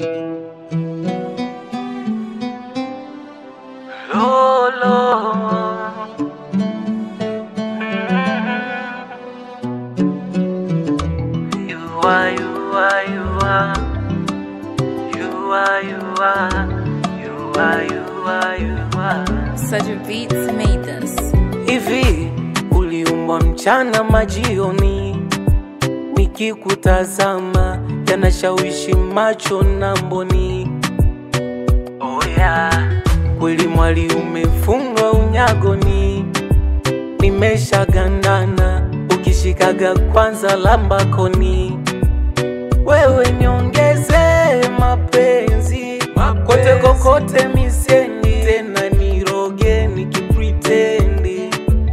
Lolo. You are, you are, you are. You are, you are. You are, you are, you are. Such beats made us. Hivi uliumbwa mchana majioni, nikikutazama yanashawishi macho na mboni. Oh yeah. Kweli mwali umefungwa unyagoni, nimeshagandana ukishikaga kwanza lambakoni. Wewe niongeze mapenzi, kote kokote misiendi tena, niroge nikipritendi,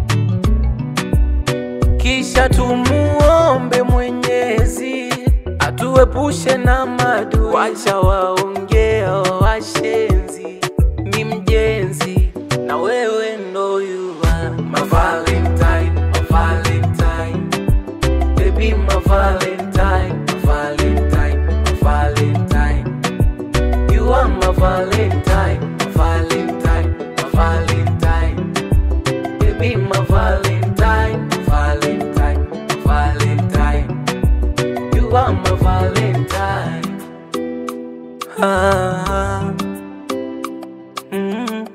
kisha tumuombe Mwenyezi atuepushe na madu, wacha waongea washenzi, ni mjenzi na wewe ndo you are my valentine, my valentine Baby, my Valentine, my Valentine, my Valentine. You are my Valentine, my Valentine, my Valentine. Baby, my Valentine, my Valentine, my Valentine. You are my Valentine. Ah. Mm-mm.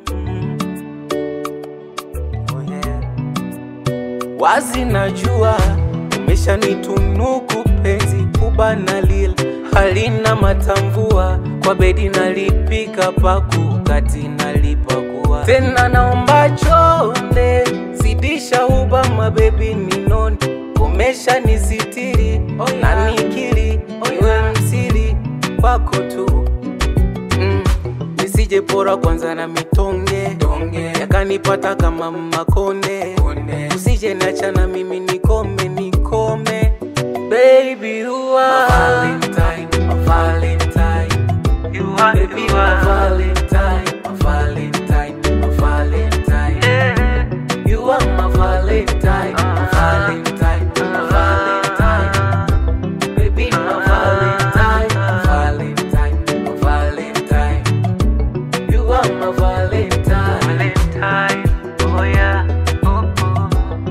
Oh yeah. Wazi najua umeshanitunuku penzi kubana lila halina matamvua kwa bedi nalipika paku kati nalipakua tena naomba chonde zidisha uba mabebi ninoni umesha nisitiri na nikiri iwe msiri kwako tu mm. nisije pora kwanza na mitonge yakanipata kama makonde usije niachana mimi nikome nikome baby you are my valentine, my valentine. You are, baby, you are my valentine, my valentine, my valentine. Yeah. You are my valentine, my valentine, my valentine. Baby, my valentine, my valentine, my valentine. You are my valentine. Valentine, oh yeah, oh oh.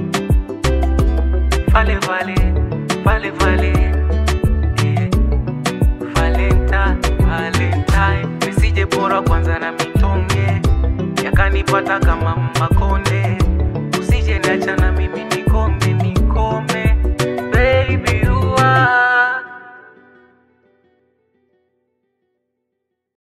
Vale, vale, vale, vale. Yeah. Valentine, Valentine. Nisije bora kwanza na mitonge yakanipata kama makonde